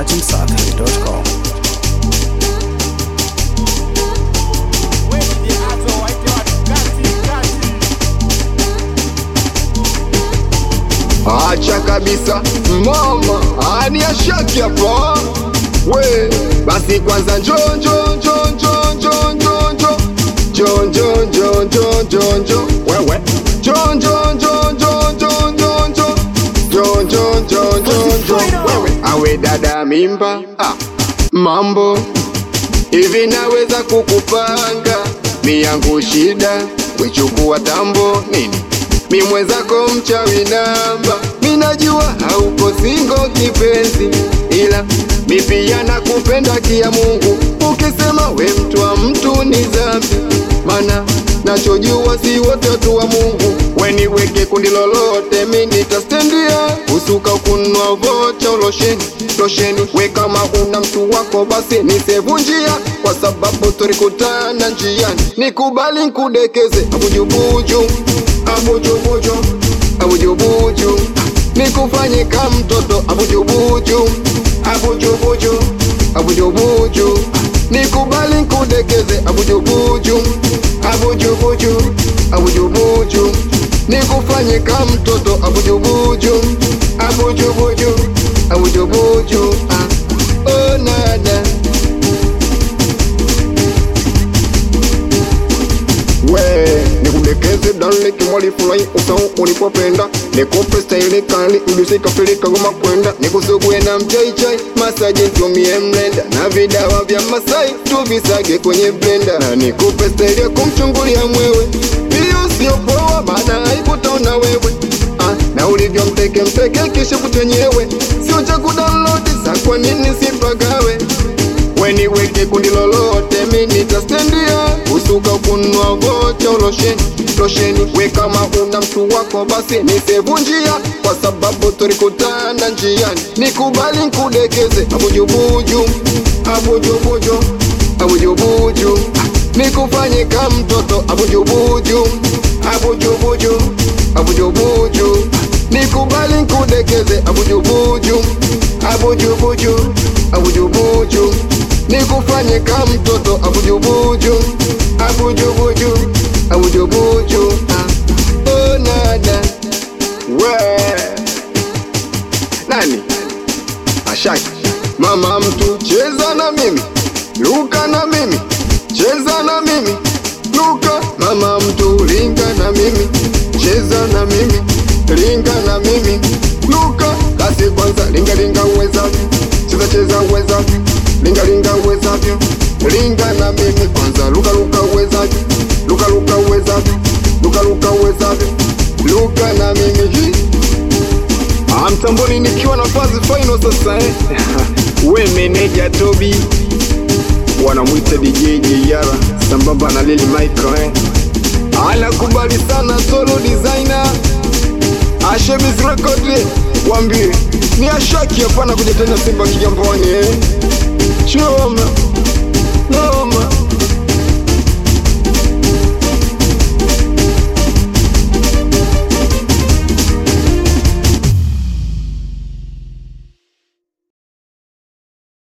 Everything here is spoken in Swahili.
dachimsafi.com. Acha kabisa mama, ani ashaki hapa we, basi kwanza njo njo njo njo njo njo njo njo njo njo njo njo njo wewe njo njo njo njo njo njo njo njo njo njo njo njo wewe awe dada mimba ah, mambo hivi naweza kukupanga miyangu shida wechukua tambo nini mi mwenzako mchawi namba minajua hauko singo kipenzi ila mi pia nakupenda kia Mungu ukisema we mtu wa mtu ni dhambi mana nachojua si wote watu wa Mungu weniweke kundi lolote mi nitastendia usuka kunwa vocha losheni losheni we kama una mtu wako basi nisevunjia kwa sababu tulikutana njiani nikubali nkudekeze abujubuju abujubuju abujubuju nikufanye ka mtoto abujubuju abujubuju abujubuju nikubali nkudekeze abujubuju abujubuju abujubuju nikufanye ka mtoto abujubuju abujubuju abujubuju ah. oh, nada we nikudekeze dale kimwalifulai usau ulipopenda nikupe staili kali ulisikafilika goma kwenda nikusugue na mchaichai masaji ntumie mlenda na vidawa vya masai tuvisage kwenye blenda na nikupe staili ya kumchungulia mwewe hiyo sio poa maana haikutaona wewe ah, na ulivyo mteke mteke kisha kuchenyewe sio cha kudownload sa kwa nini sipagawe weniweke kundi lolote mi nitastendia usuka kunwa vocha losheni losheni we kama una mtu wako basi nisevunjia kwa sababu tulikutana njiani nikubali nkudekeze abujubuju abujubuju abujubuju nikufanye ka mtoto abujubuju abujubuju abujubuju nikubali nkudekeze abujubuju abujubuju abujubuju nikufanye ka mtoto abujubuju abujubuju abujubuju ah. oh, nada we nani ashaki mama mtu cheza na mimi luka na mimi cheza na mimi luka mama mtu linga na mimi cheza na mimi linga na mimi luka kasi kwanza linga linga uwezavyo cheza cheza uwezavyo linga linga uwezavyo linga na mimi kwanza luka luka uwezavyo luka luka uwezavyo luka luka uwezavyo luka na mimi hii Ah, mtamboni nikiwa na fazi final sasa eh. we meneja Tobi wanamwita DJ Jeyara sambamba na Lili Michael eh. Anakubali sana solo designer Ashebiz record eh. wambie ni ashaki hapana kuja tena Simba Kigamboni eh. Choma no